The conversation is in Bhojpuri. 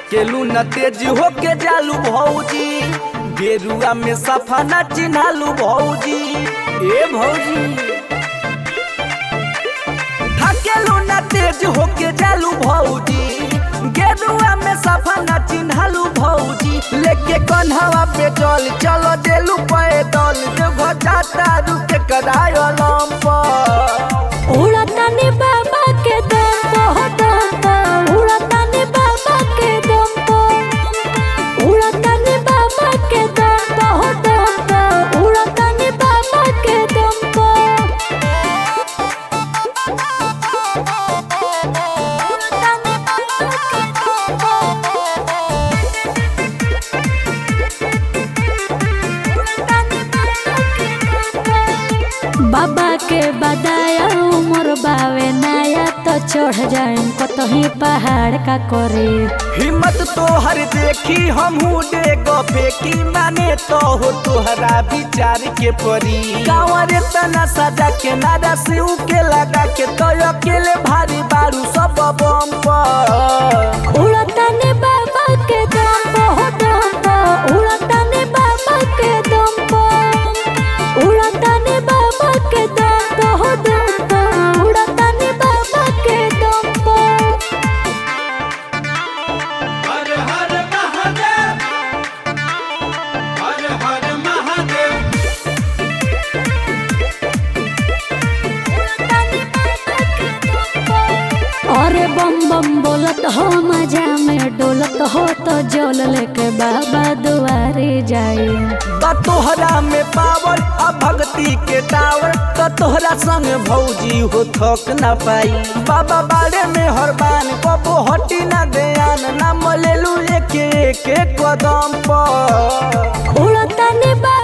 थकेलू न तेज होके जालू भौजी गेरुआ में सफा न चिन्हालू भौजी ए भौजी थकेलू न तेज होके जालू भौजी गेरुआ में सफा न चिन्हालू भौजी लेके कन्हवा पे जल चलो देलू पैदल देव जाता रुके करायो लंपर उड़तानी बाबा के दम पो दम पो उड़तानी बाबा के दम पो उड़तानी बाबा के दम पो दम पो उड़तानी बाबा के दम पो उड़तानी बाबा के दम पो बाबा के बदाया उमर बावे नया तो चढ़ जाए कतही पहाड़ का करे हिम्मत तोहर देखी हमहू डेग फेंकी माने तो हो तोहरा विचार के परी कांवरे तना सजा के नारा से उके लगा के तो अकेले भारी बारू सब बम पर उड़ताने बाबा के दम पो दम पो उड़ताने बाबा के दम पो उड़ताने बाबा के दम पो दम पो उड़ताने बाबा के दम पो हर हर महादेव हर हर महादेव अरे बम बम बोलत हो मजा में डोलत हो तो जल लेके बाबा दुआरे जाए बा तोहरा में पावर आ भक्ति के टावर तो तोहरा संग भौजी हो थक ना पाई बाबा बारे में हरबान कबो हटी ना देयान ना मलेलू एक एक कदम पर उड़ताने बा